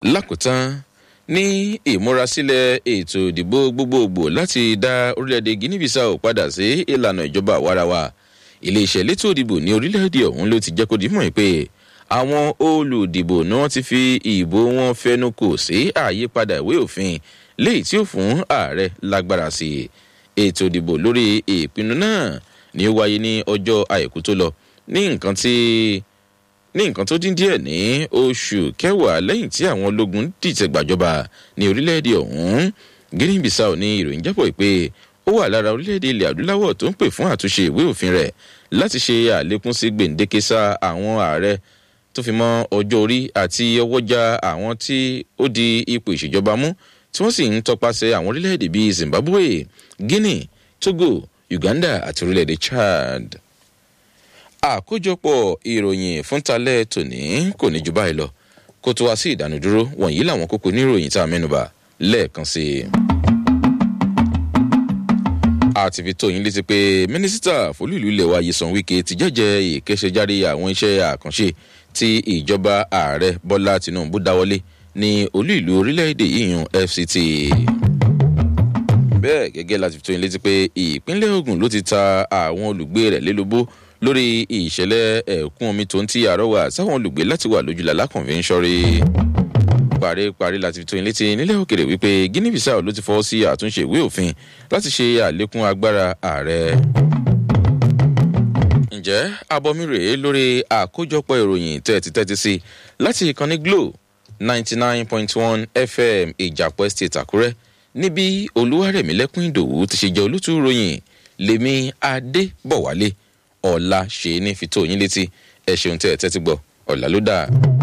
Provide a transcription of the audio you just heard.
lákòótán ní ìmúrasílẹ̀ ètò ìdìbò gbogbogbò láti dá orílẹ̀-èdè guinea bissau padà sí ìlànà ìjọba àwarawa iléeṣẹ́ elétò ìdìbò ní orílẹ̀-èdè ọ̀hún ló ti jẹ́ kó dìímọ̀ pé àwọn olùdìbò ni wọ́n ti fi ìbò wọn fẹnu kò sí àyípadà ìwé òfin léyìí tí ó fún ààrẹ lágbára sí i ètò ìdìbò lórí ìpinnu náà ni ó wáyé ní ọjọ́ àìkú tó lọ ní nǹkan tí ní nǹkan tó dín díẹ̀ ní oṣù kẹwàá lẹ́yìn tí àwọn ológun dìtẹ̀ gbàjọba ní orílẹ̀-èdè ọ̀hún guinea bissau ní ìròyìn jábọ̀ pé ó wà lára orílẹ̀-èdè ilẹ̀ adúláwọ̀ tó ń pè fún àtúnṣe ìwé òfin rẹ̀ láti ṣe àlékún sí gbèǹdéke sá àwọn ààrẹ tó fi mọ́ ọjọ́ orí àti ọwọ́jà àwọn tí ó di ipò ìṣèjọba mú tí wọ́n sì ń tọpasẹ̀ àwọn orílẹ̀-èdè bíi zimbabwe guinea togo uganda àti orílẹ̀-èdè chad àkójọpọ̀ ìròyìn fúntalẹ́ tòní kò ní ju báyìí lọ kó tó wá sí ìdánudúró wọ̀nyí làwọn kókó níròyìn tá a mẹ́nuba lẹ́ẹ̀kan sí i. àti fi tó yín létí pé mínísítà fólúìlú ilẹ̀ wa yìí san wíkẹ́ ti jẹ́jẹ́ ìkéṣejáde àwọn iṣẹ́ àkànṣe tí ìjọba ààrẹ bọ́lá tinubu dáwọ́lé ní olú ìlú orílẹ̀-èdè yíyan fct bẹ́ẹ̀ gẹ́gẹ́ láti fi tó yín létí pé ìpínlẹ̀ ogun ló ti ta àwọn olùgbé rẹ̀ lélobó lórí ìṣẹ̀lẹ̀ ẹ̀kún omi tó ń ti àrọ́wà sáwọn olùgbé láti wà lójúlá lákànfin ṣọ́rí. paríparí láti fi tó yín létí nílẹ̀ òkèrè wípé guinea bissau ló ti fọwọ́ sí àtúnṣe ìwé òfin láti ṣe àlékún agbára ààrẹ. ǹjẹ́ abọ́mi rèé lórí àkójọpọ̀ ìròyìn tẹ́tí tẹ́tí sí láti ìkànnì glo ninety nine point one fm ìjàpọ̀ estate àkúrẹ́ níbi olúwarẹ̀mílẹ́kùn ìdòwú ti ṣe jẹ́ olótú ròyìn lèmi adébọ̀wálé ọ̀la ṣe ní fi tó yín létí ẹ ṣeun tẹ́ ẹ tẹ́tí gbọ́ ọ̀la ló dáa.